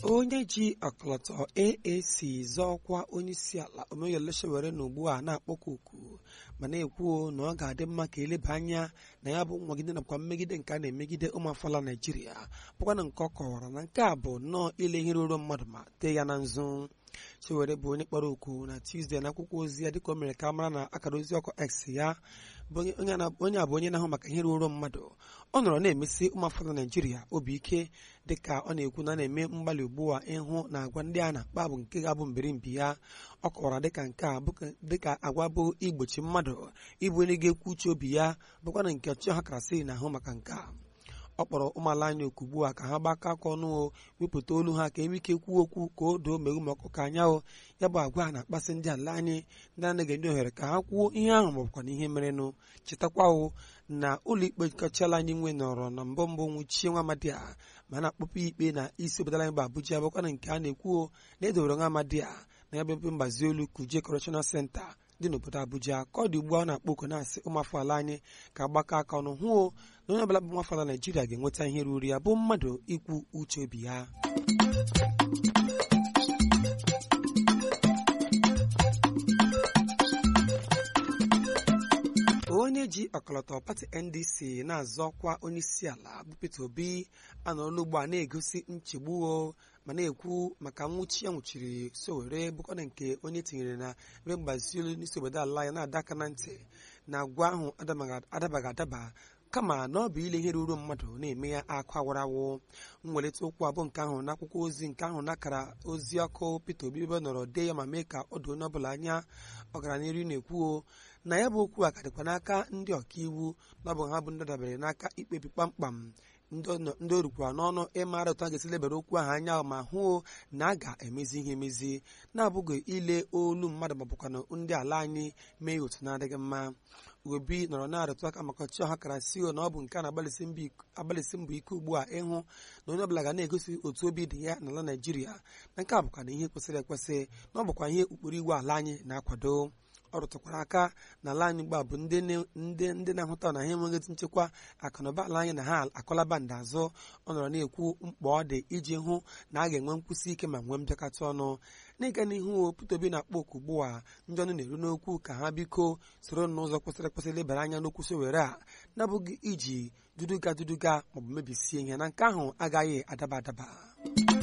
onye ji ọkọlọtọ AAC zọọkwa onyeisiala Omoyole Sowore na ugbu a na-akpọkọ oku ma na-ekwu na ọ ga-adị mma ka eleba anya na ya bụ nwagide nakwa mmegide nke a na-emegide ụmụafọla Naijiria bụkwana nke ọ kọwara na nke a bụ nnọọ ile ihe ruru mmadụ ma tee ya na nzu Sowore bụ onye kpọrọ oku na Tuzdee na akwụkwọ ozi ya dịka o mere ka mara na akara ozi ọkụ X ya onye a bụ onye na-ahụ maka ihe ruru mmadụ ọ nọrọ na-emesi ụmụafọla Naijiria obi ike dịka ọ na-ekwu na a na-eme mgbalị ugbu a ịhụ na agwa ndị a na-akpa bụ nke ga-abụ mbirimbi ya ọ kọwara dịka nke a dịka agwa bụ igbochi mmadụ ịbụ onye ga-ekwu uche obi ya bụkwana nke ọchịchị ha karasị na-ahụ maka nke a ọ kpọrọ ụmụala anyị oku ugbu a ka ha gbakọ aka ọnụ o wepụta olu ha ka enwe ike kwuo okwu ka o doo meghu ma ọkụ ka anya o ya bụ agwa a na-akpasị ndị ala anyị ndị anaghị enye ohere ka ha kwuo ihe ahụ ma ọbụkwa na ihe merenụ chetakwa o na ụlọ ikpe kọchala anyị nwe nọrọ na mbụ mbụ nwụchie nwa amadi a ma na-akpọpụ ikpe na isi obodo anyị bụ Abuja bụkwana nke a na-ekwu na edowere nwa amadi a na ya bụ ebe mgbazi olu Kuje Correctional Center dị n'obodo Abuja ka ọ dị ugbu a na-akpọ oku na-asị ụmụafọ ala anyị ka gbakọ aka ọnụ hụ na onye ọbụla bụ ụmụafọ ala Naijiria ga-enweta ihe ruru ya bụ mmadụ ikwu uche obi ya onye ji ọkọlọtọ pati ndc na-azọ ọkwa onyeisiala bụ peter obi anọrọla ugbu a na-egosi nchegbu o ma na-ekwu maka nwụchi ya nwụchiri Sowore bụkwana nke onye tinyere na ebe mgbazi olu n'isi obodo ala ya na-ada aka na ntị na agwa ahụ adabaghị adaba kama na ọ bụ ile ihe ruru mmadụ na-eme ya akụ awụrawụ mwelite okwu abụọ nke ahụ n'akwụkwọ ozi nke ahụ nakara ozi ọkụ Peter Obi ebe nọrọ dee ya ma mee ka ọ doo onye ọbụla anya ọgaranihu na-ekwu na ya bụ okwu a ka dịkwa n'aka ndị ọkaiwu na ọ bụ ha bụ ndị dabere n'aka ikpebi kpamkpam ndị o rukwara n'ọnụ ịmara otu a ga-esi lebara okwu ahụ anya ma hụ na a ga-emezi ihe emezi na-abụghị ile olu mmadụ ma bụkwa ndị ala anyị mee otu na-adịghị mma obi nọrọ na-arụtụ aka maka ọchịchị ọha kara sio na ọ bụ nke a na-agbalịsị mbọ ike ugbu a ịhụ na onye ọbụla ga na-egosi otu obi dị ya n'ala Naijiria na nke a bụkwa na ihe kwesịrị ekwesị na ọ bụkwa ihe ụkpụrụ iwu ala anyị na-akwado ọ rụtụkwara aka na ala anyị gbaa bụ ndị na-ahụta na ha enweghị nchekwa akụnụba ala anyị na ha akọlaba ndị azụ ọ nọrọ na-ekwu mkpa ọ dị iji hụ na a ga-enwe nkwụsị ike ma nwee mbịakọta ọnụ n'ịga n'ihu Peter Obi na-akpọ oku ugbu a ndị ọnụ na-eru n'okwu ka ha biko soro n'ụzọ kwesịrị ekwesị lebara anya n'okwu Sowore a na-abụghị iji duduga duduga maọbụ mebisie ihe na nke ahụ agaghị adaba adaba